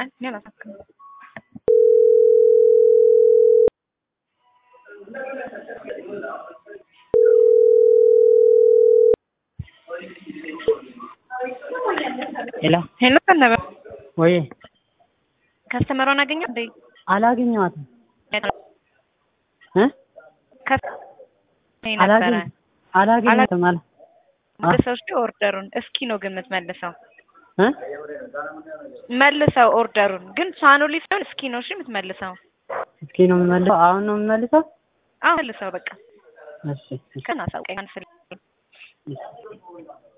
አይ እኔ አላሳክም። ሄሎ ሄሎ ከነበ ወይ ከስተመሯን አገኘ እንዴ? አላገኘኋትም እ ከስ ነበረ አላገኝ አላገኘኋትም አላ መልሰው እስኪ ኦርደሩን እስኪ ነው ግን የምትመልሰው እ መልሰው ኦርደሩን ግን ሳኖሊ ሳይሆን እስኪ ነው እሺ የምትመልሰው። እስኪ ነው የምመልሰው አሁን ነው የምመልሰው አዎ መልሰው በቃ እሺ እሺ ከናሳውቀኝ አንስል እሺ